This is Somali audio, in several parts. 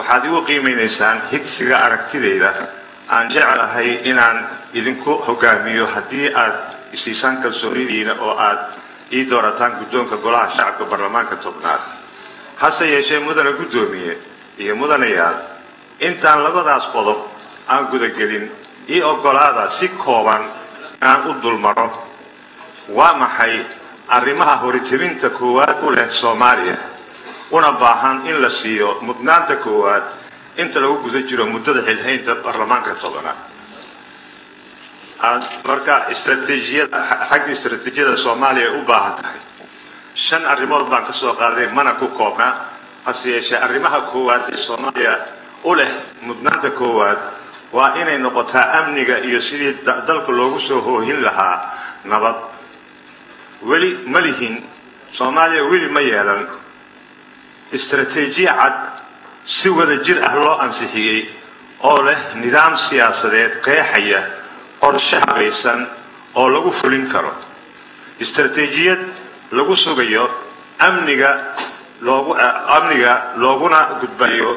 waxaad igu qiimaynaysaan higsiga aragtidayda aan jeclahay inaan idinku hogaamiyo haddii aad isiisaan kalsoonidiina oo aad ii doorataan guddoonka golaha shacabka baarlamaanka tobnaad hase yeeshee mudana guddoomiye iyo mudanayaal intaan labadaas qodob aan gudagelin ii oggolaada si kooban aan u dulmaro waa maxay arrimaha horitibinta koowaad u leh soomaaliya una baahan in la siiyo mudnaanta koowaad inta lagu guda jiro muddada xilhaynta baarlamaanka tobanaad marka istraatiijiyada xagga istraatiijiyada soomaaliya ay u baahan tahay shan arrimood baan ka soo qaaday mana ku koobnaa hase yeeshee arrimaha koowaad ee soomaaliya u leh mudnaanta koowaad waa inay noqotaa amniga iyo sidii dalka loogu soo hoohin lahaa nabad weli ma lihin soomaaliya weli ma yeelan istraatiijiya cad si wada jir ah loo ansixiyey oo leh nidaam siyaasadeed qeexaya qorshe habaysan oo lagu fulin karo istraatiijiyad lagu sugayo amniga loogu amniga looguna gudbayo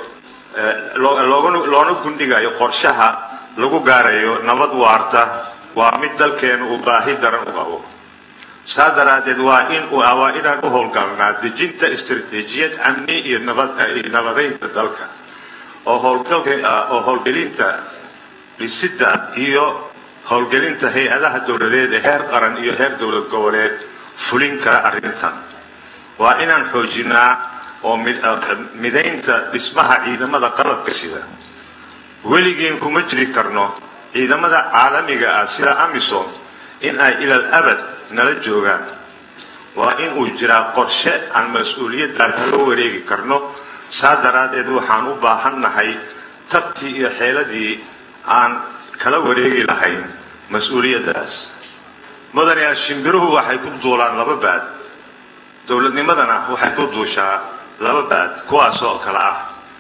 loona gundhigayo qorshaha lagu gaarayo nabad waarta waa mid dalkeenu uu baahi daran u qabo saa daraaddeed waa in waa inaan u howlgalnaa dejinta istraatiijiyad amni iyo nabadaynta dalka oo howlgaloo howlgelinta dhisidda iyo howlgelinta hay-adaha dowladeed ee heer qaran iyo heer dowlad goboleed fulin kara arrintan waa inaan xoojinaa oo midaynta dhismaha ciidamada qalabka sida weligiin kuma jiri karno ciidamada caalamiga ah sida amisom in ay ilal abad nala joogaan waa in uu jiraa qorshe aan mas-uuliyaddan kala wareegi karno saa daraaddeed waxaan u baahannahay tabtii iyo xeeladii aan kala wareegi lahayn mas-uuliyaddaas mudanayaal shimbiruhu waxay ku duulaan laba baad dowladnimadana waxay ku duushaa laba baad kuwaasoo kale ah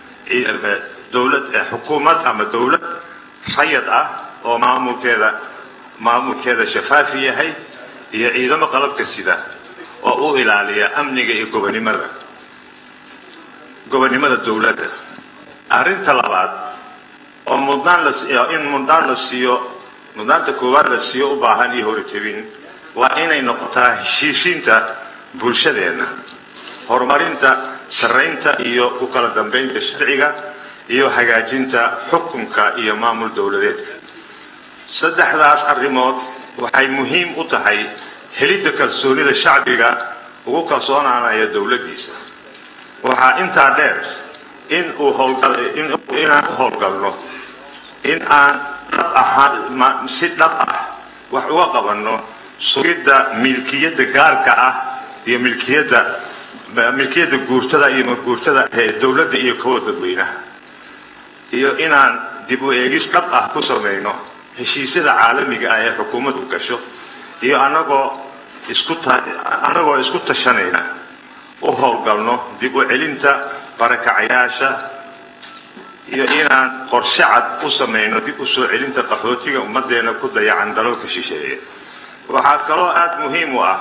dowlad xukuumad ama dowlad rayad ah oo maamulkeeda maamulkeeda shafaafi yahay iyo ciidamo qalabka sida oo u ilaaliya amniga iyo gobonimada gobonnimada dowladda arrinta labaad oo mudnaan la in mudnaan la siiyo mudnaanta koowaad la siiyo u baahan iyo horitebin waa inay noqotaa heshiisiinta bulshadeenna horumarinta sarraynta iyo ku kala dambaynta sharciga iyo hagaajinta xukunka iyo maamul dowladeedka saddexdaas arrimood waxay muhiim u tahay helidda kalsoonida shacbiga ugu kalsoonaanaya dowladdiisa waxaa intaa dheer in uu howlgalinaan u howlgalno in aan dhab ahaan si dhab ah wax uga qabanno sugidda milkiyadda gaarka ah iyo milkiyadda milkiyadda guurtada iyo guurtada ee dowladda iyo kuwa dadweynaha iyo inaan dib u eegis dhab ah ku samayno heshiisyada caalamiga ah ee xukuumaddu gasho iyo anagoo isku annagoo isku tashanayna u howlgalno dib u celinta barakacayaasha iyo inaan qorshe cad u samayno dib u soo celinta qaxootiga ummaddeena ku dayacan dalalka shisheeye waxaa kaloo aada muhiim u ah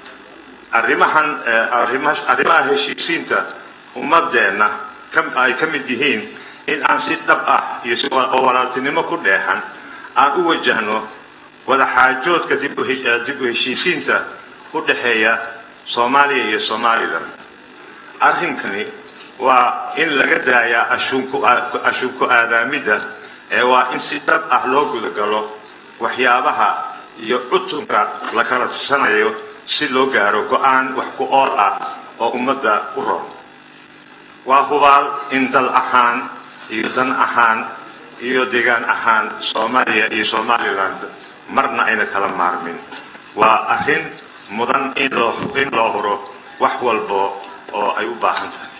arrimahan arrimaha heshiisiinta ummadeenna ay ka mid yihiin in aan si dhab ah iyo oo walaaltinimo ku dheexan aan u wajahno wadaxaajoodka dib u heshiisiinta u dhexeeya soomaaliya iyo somalilan arrinkani waa in laga daayaa ashunku aadaamidda ee waa in si dhab ah loo gudagalo waxyaabaha iyo cutunka la kala tusanayo si loo gaaro go-aan wax ku ool ah oo ummadda u ron waa hubaal in dal ahaan iyo dan ahaan iyo deegaan ahaan soomaaliya iyo somaliland marna ayna kala maarmin waa arrin mudan in loo in loo huro wax walbo oo ay u baahan tahay